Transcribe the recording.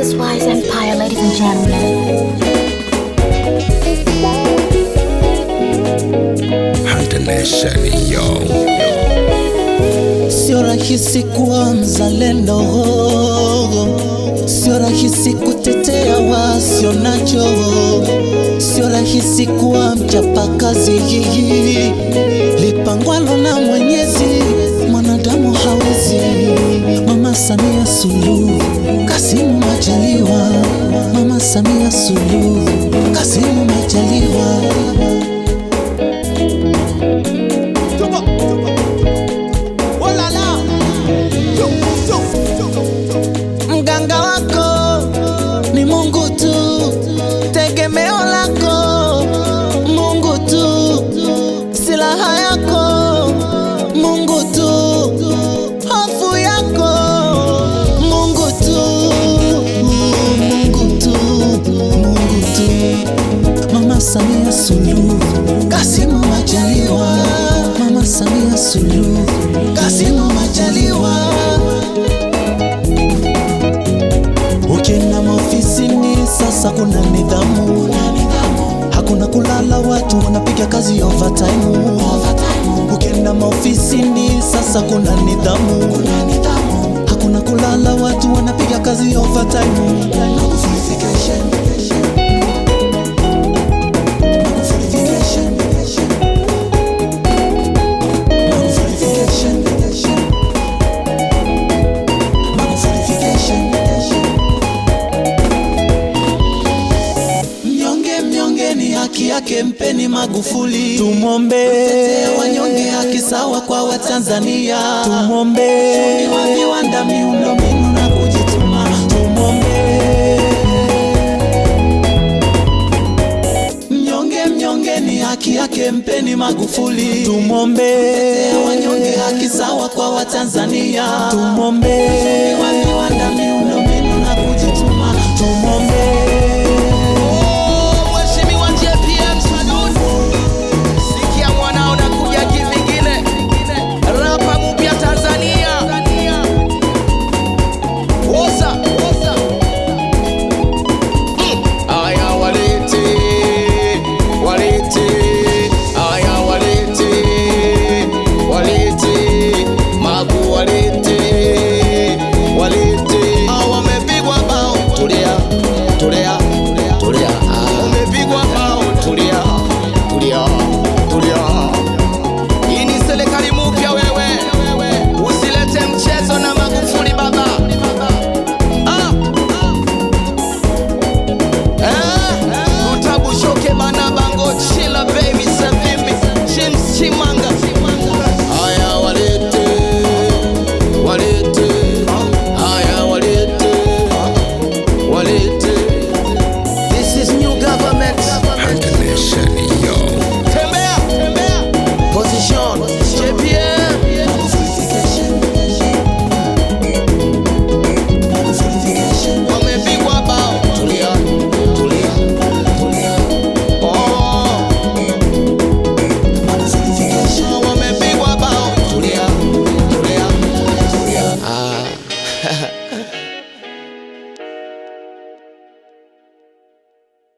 Wise Empire, ladies and gentlemen. Hunter Nation, yo. Sio rahisi kuwa mzalendo, sio rahisi kutetea wasio nacho, sio rahisi kuwa mchapakazi. Lipangwalo na Mwenyezi, mwanadamu hawezi. Mama Samia Suluhu, Kasimu Majaliwa, Mama Samia Suluhu, Kasimu Majaliwa. Mganga wako ni Mungu tu, tegemeo lako Mungu tu, silaha yako Mungu tu, hofu yako Mungu tu, Mungu tu, Mungu tu. Mama Samia Suluhu, Kasimu Majaliwa, Mama Samia Suluhu, Kasimu Majaliwa. Ukienda maofisini sasa kuna nidhamu, hakuna kulala, watu wanapiga kazi overtime. Ukienda maofisini sasa kuna nidhamu, hakuna kulala, watu wanapiga kazi overtime. Mnyonge mnyonge ni haki yake, mpeni Magufuli. Tumwombe Tetea wanyonge, haki sawa kwa Watanzania. Tumwombe wa viwanda, miundombinu na kujituma. Tumwombe mnyonge mnyonge ni haki yake, mpeni Magufuli. Tumwombe Tetea wanyonge, haki sawa kwa Watanzania. Tumwombe wa viwanda, miundombinu